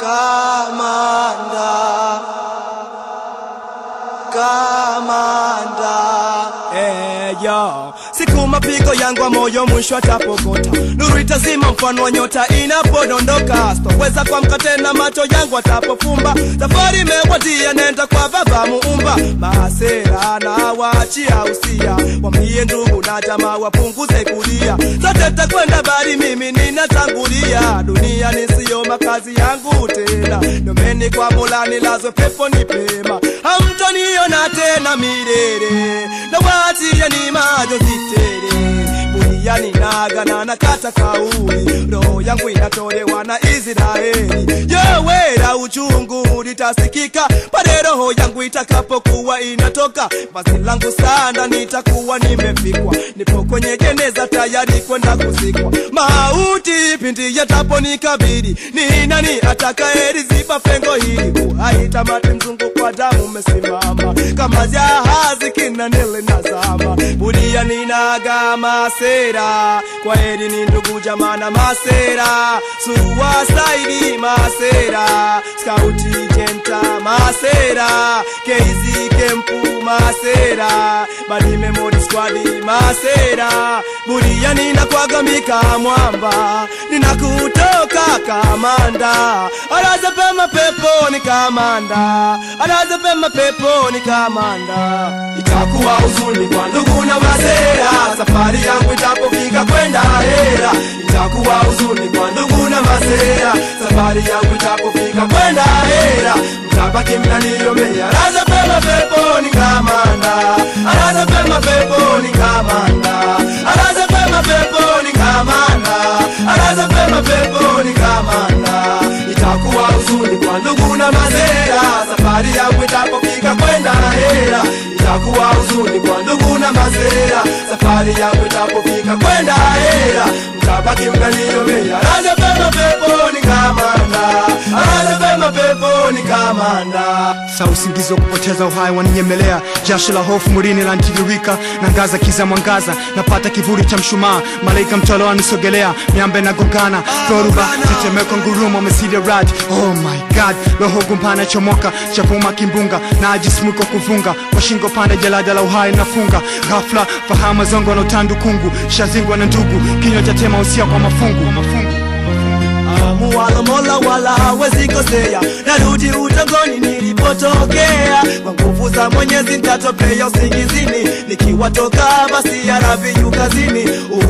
kamanda kamanda Eh, yo. Siku mapigo yangu wa moyo mwisho atapokota, nuru itazima mfano wa nyota inapodondoka. Sitoweza kuamka tena, macho yangu atapofumba. Safari imewadia, nenda kwa baba muumba. Masera na waachia usia, wambie ndugu na jamaa wapunguze kulia. Sote takwenda bari, mimi ninatangulia. Dunia nisiyo makazi yangu tena, nomeni kwa Mola nilazwe peponi pema. Hamtoniona tena milele, na waachia ni majonzi tele duniani nagana na kata kauli, roho yangu inatolewa na Israeli. Yewera uchungu litasikika pale roho yangu itakapokuwa inatoka. Basi langu sana nitakuwa nimefikwa, nipo kwenye jeneza tayari kwenda kuzikwa. Mauti pindi yataponikabili, ni nani atakayeliziba pengo hili? Uhai tamati, mzungu kwa damu umesimama kama jahazi kinanele nazama, budia ninaga masera, kwa heri ni ndugu jamana masera, suwasaidi masera, skauti jenta masera, keizi kempu masera, badi memori squadi masera, budia ninakwagamika mwamba, ninakutoka kamanda, alaza pema peponi kamanda, alaza pema peponi kamanda. itakuwa huzuni kwa ndugu na masera safari yangu itapofika kwenda hera itakuwa huzuni kwa ndugu na masera safari yangu itapofika kwenda hera mtabaki mnaniomea alaza pema peponi kamanda alaza pema peponi kamanda alaza pema peponi kamanda alaza pema peponi kamanda itakuwa huzuni kwa ndugu na masera safari yangu itapofika kwenda hera itakuwa huzuni kwa ndugu na masera safari yangu itapofika kwenda hera mtabaki mnaniomea alaza pema peponi kamanda alaza pema peponi kamanda sa usingizi wa kupoteza uhai waninyemelea jasho la hofu mwilini lantiririka na ngaza kiza mwangaza napata kivuli cha mshumaa malaika mtolo anisogelea miambe na gongana dhoruba tetemeko ngurumo mesili rad oh my god roho gumpana chomoka chapuma kimbunga na ajismuko kuvunga kwa shingo pande jalada la uhai nafunga ghafla fahama zongo na utandu kungu shazingwa na ndugu kinywa cha tema usia kwa mafungu, kwa mafungu. muwala mola wala hawezi kosea, narudi utongoni nilipotokea. Kwa nguvu za Mwenyezi nitatopea usingizini, nikiwatoka basi ya Rabbi yu kazini.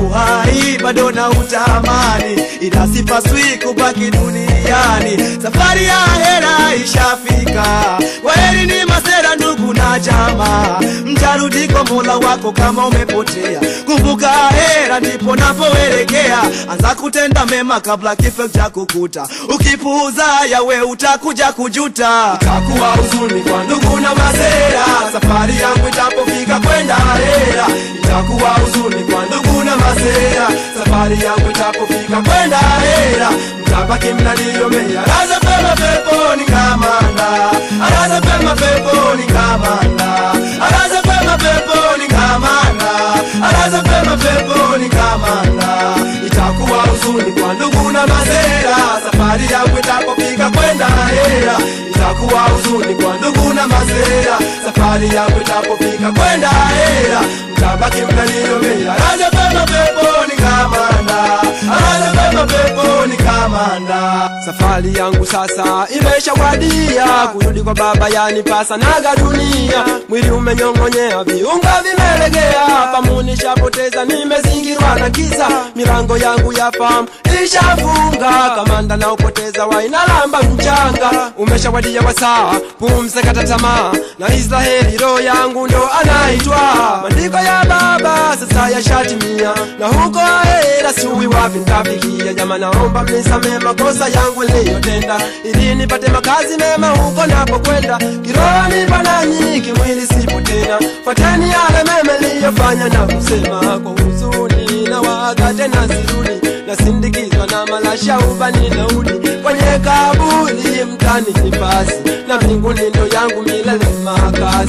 Uhai bado na utamani, ila sipaswi kubaki duniani. Safari ya hera ishafika, kwaheri ni masera ndugu na jamaa, mtarudi kwa mola wako kama umepotea. Kumbuka hera ndipo napoelekea, anza kutenda mema kabla kifo cha kukuta. Ukipuuza yawe utakuja kujuta. itakuwa huzuni kwa ndugu na masera safari yangu itapofika kwenda hera itakuwa huzuni kwa ndugu na masera safari yangu itapofika kwenda hera mtabaki mnaniomea alaza pema peponi kamanda alaza pema peponi kamanda alaza pema peponi kamanda alaza pema peponi kamanda itakuwa huzuni kwa ndugu na masera safari yangu itapofika kwenda hera itakuwa huzuni kwa ndugu na masera safari yangu itapofika kwenda hera mtabaki mnaniomea alaza pema peponi kamanda alaza pema peponi kamanda Safari yangu sasa imeshawadia, kurudi kwa baba yanipasa naga dunia. Mwili umenyong'onyea, viunga vimelegea, fahamu nishapoteza, nimezingirwa na giza. Milango yangu ya fahamu ishafunga, kamanda na upoteza wainalamba mchanga. Umeshawadia wasaa, pumzi kata tamaa, na Israeli roho yangu ndo anaitwa. Maandiko ya baba sasa yashatimia, na huko ahera sijui wapi nitafikia. Jama, naomba mnisamee makosa yangu niliyotenda, ili nipate makazi mema huko napokwenda. Kiroho nipo nanyi, kimwili sipo tena. Fuateni yale mema niliyofanya na kusema kwa huzuni, na waaga tena sirudi, nasindikizwa na malasha ubani naudi kwenye kaburi mtani nifasi, na mbinguni ndo yangu milele makazi.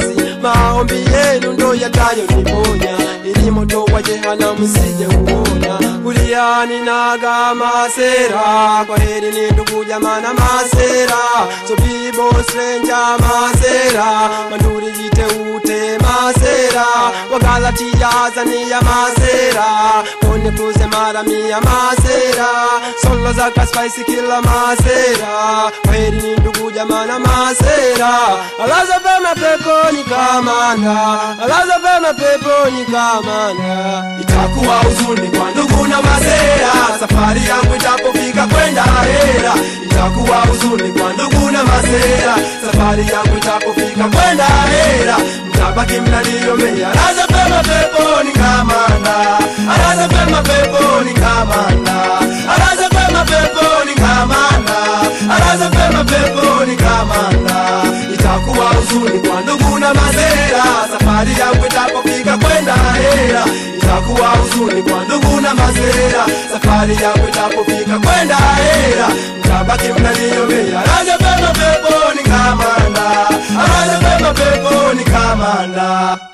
maombi yenu ndo yatayoniponya ili moto wa jehanamu sije uona kuliani naga masera kwa heri ni ndugu jamana masera so bibo stranger masera manduri jiteute masera wagalatia zania masera kone kuze mara mia masera solo za kaspice kila masera kwa heri ni ndugu jamana masera alaza pema peponi kamanda alaza pema peponi kamanda itakuwa huzuni kwa ndugu na masera safari yangu itapofika kwenda hera itakuwa huzuni kwa ndugu na masera safari yangu itapofika kwenda hera mtabaki mnaniomea alaza pema peponi kamanda alaza pema peponi kamanda alaza pema peponi kamanda alaza pema peponi kamanda itakuwa huzuni kwa ndugu na masera safari yangu itapofika kwenda hera itakuwa huzuni kwa ndugu na masera safari yangu itapofika kwenda hera mtabaki mnaniomea alaza pema peponi kamanda alaza pema peponi kamanda